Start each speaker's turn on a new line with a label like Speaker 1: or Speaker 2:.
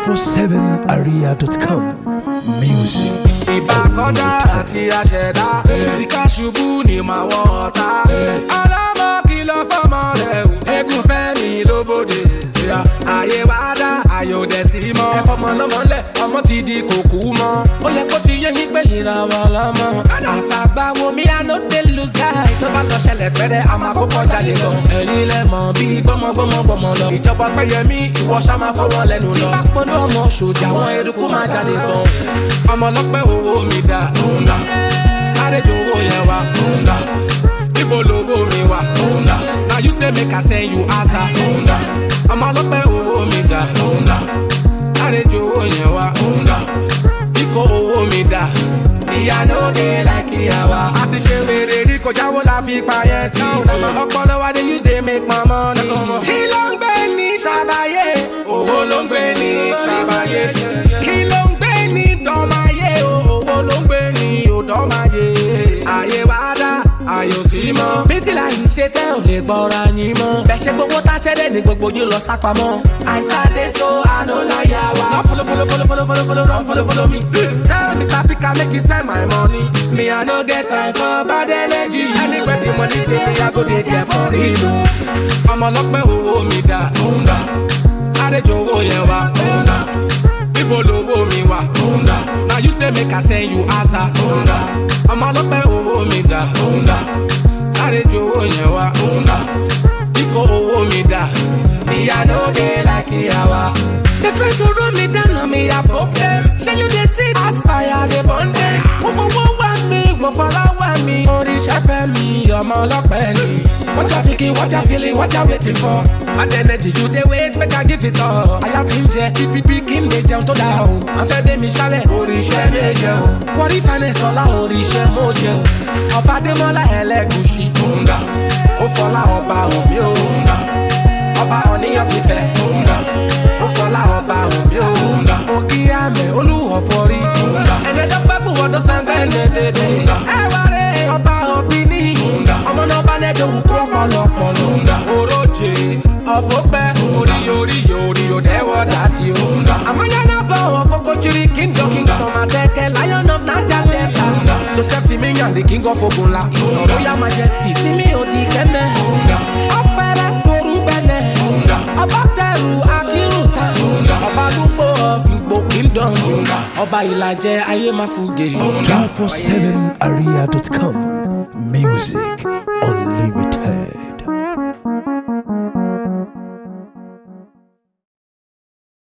Speaker 1: 247aria.com. Music.
Speaker 2: ìbá kọ́dá àti àṣẹ̀dá tí ká ṣubú ní màá wọ ọ̀tá. ọlọ́mọ kìlọ̀ fọ́mọ rẹ̀ o eégún fẹ́mi lóbodè. àyè wá dá àyè ò dẹ̀ sí mọ́. ẹ fọmọ lọmọ lẹ ọmọ ti di kòkú mọ́. ó yẹ kó ti yé yín pé ìràwọ̀ lọ́mọ. àṣàgbà wo mi à no dey lose guy. tó bá lọ ṣẹlẹ̀ pẹ́rẹ́ a máa kó kọjá lè gan. ẹ̀yin lẹ mọ̀ bí gbọ́mọgbọ́mọ gbọ́mọ lọ. ìjọba pẹ́yẹmí ìwọ ṣá máa fọwọ́ lẹ́nu lọ. bí bá pọ́nú ọmọ ṣòjà àwọn eruku máa jáde gan. ọmọ ọlọ́pẹ́ owó mi dá. òǹdà sáré jowó yẹn wá. òǹdà ibo lowó mi wá. òǹdà na you say make I send you answer. òǹdà ọmọ ọlọ́pẹ́ owó mi dá. òǹdà sáré jowó yẹn wá. òǹdà kíkó owó mi dá. ìyá ló dé láìkí àwa. a ti ṣe wèrè rí kọjá wo la fi pa yẹn tí. ọpọlọ wa dey use dey make my money. kí ló ń gbé ní sábàyé? owó ló ń gbé ní sábàyé. kí ló ń gbé ní dọ́máyé? owó ló ń gbé ní òdọ́máyé. àyè wá dá àyè ò sí mọ́. bí tí láyé ṣe tẹ́ ò lè gbọ́ra yín mọ́. bẹ́ẹ̀ ṣe gbogbo tá a ṣẹ́dẹ̀ ní gbogbo yín lọ sápamọ́. àìsàn dé so àná láyà wá. lọ follow follow follow follow follow follow run follow follow me. tell mr pika make he send my money. me i no get time for bad energy. anywhere the money dey me i go dey there for real. o. ọmọ ọlọ́pẹ́ owó mi dá. òǹdà sáré jowó yẹn wá. òǹdà ibo lowó mi wá. òǹdà na you say make i send you answer. òǹdà ọmọ ọlọ́pẹ́ owó mi dá. òǹdà sáré jowó yẹn wá. òǹdà kíkó owó mi dá. ìyá ló dé láìkí àwa. They try to run me down on me above them. Shey you dey see as fire dey burn them. Mo fowó wá mi, mo fọlá wá mi. Oríṣẹ́ fẹ́ mi, ọmọ ọlọ́pẹ́ ni. What you thinking, what you feeling, what you waiting for? Bad energy you dey wait, make I give it all. Àyà ti ń jẹ, pípípí kí n lè jẹun tó dáa o. Afẹ́ dé mi ṣálẹ̀, oríṣẹ́ méje o. Wọ́rí finance ọlá oríṣẹ́ mo jẹ o. Ọba Adémọ́lá ẹlẹ́gùsì. Òǹdà, ó fọlá ọba hàn mí o. Òǹdà, ọba ọ̀níyàn fífẹ́. Òǹdà, ó fọlá ọba hàn mí o. Òǹdà, òkè àmẹ́ olúwọ̀ fọrí. Òǹdà, ẹni tó pẹ́ bù wọ́dọ̀ sẹ́ńgbẹ́ lé dédé. Ẹ wá rẹ̀ ọba òbí ní. Òǹdà, ọmọ náà bá nẹ́jọ́ òkú ọ̀pọ̀lọpọ̀ lòǹdà. Oróje ọ̀fọ̀pẹ́ orí orí orí òdẹ́wọ̀ dàdí o. Àmọ́ yẹn náà bọ̀ wọ́n fọ́kọ́jìrì kingdom. Kingdom ọmọ akẹ́kẹ́ lion of Niger Delta. Joseph Timiyan the king of Ogunla. Royal majesty Timi Odi Kẹ́mẹ́. Ọ̀pẹ̀rẹ̀ Toru Bẹ́nẹ̀. Ọba Tẹ̀rù Akírùtà. Ọba Lúgbò of Igbo kingdom. Ọba Ìlàjẹ Ayé Máfugè.
Speaker 1: 247aria.com. Music.